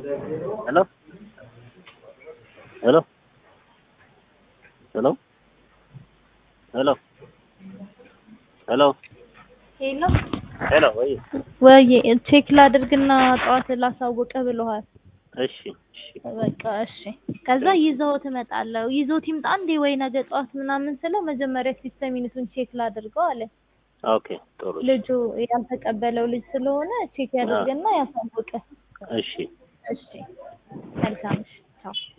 ሄሎ ሄሎ ሄሎ ሄሎ ሄሎ ሄሎ ሄሎ ወይ ወይ ቼክ ላድርግና ጠዋት ላሳውቅህ ብለዋል። እሺ እሺ በቃ እሺ። ከዛ ይዘው ትመጣለህ። ይዞት ይምጣ እንዴ ወይ ነገ ጠዋት ምናምን ስለው መጀመሪያ ሲስተም ዩኒቱን ቼክ ላድርገው አለ። ኦኬ ጥሩ ልጁ ያልተቀበለው ልጅ ስለሆነ ቼክ ያድርግና ያሳውቅህ። እሺ እሺ መልካም እሺ ቻው